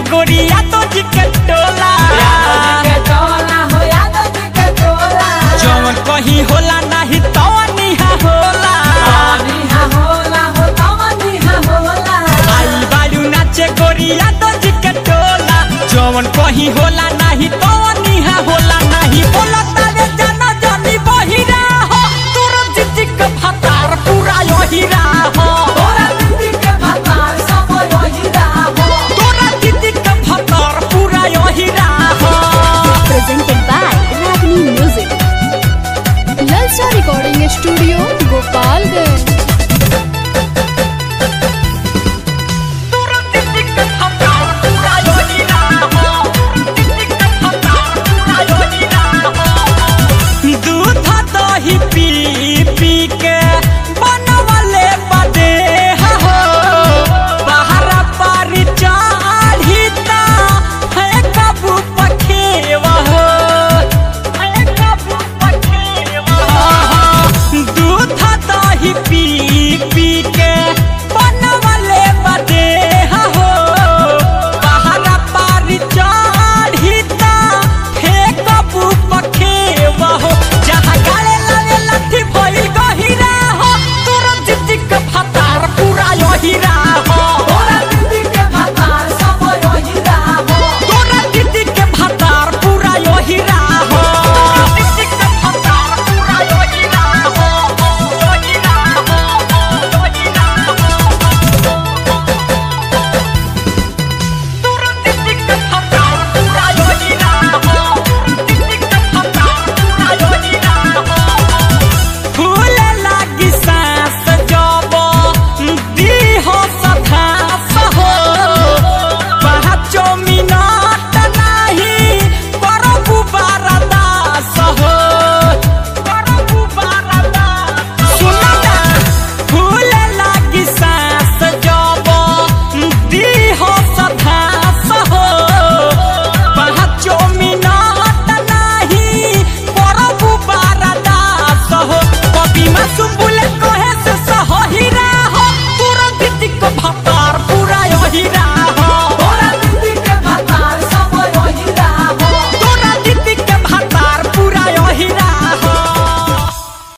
गोरिया तो जी के टोला जवन कहीं होला नाही तवन इहा होला आई बारू नाचे गोरिया तो जी के टोला जवन कहीं होला नाही तवन इहा होला नाही बोला तारे जाना जानी बहिरा हो तोर जिजी के भतार पूरा यहिरा हो तोरा जिजी के भतार पूरा यहिरा हो presented by Ragini Music. Lalsa Recording Studio, Gopalganj. तोरा जिजी के भतार पूरा यहिरा हो जिजी के भतार पूरा यहिरा हो दूध दही पी पी के बनवले बदे हो बाहर पारी चाढ़ी ता है कबू पखेवा हो है कबू पखेवा हो दूध दही पी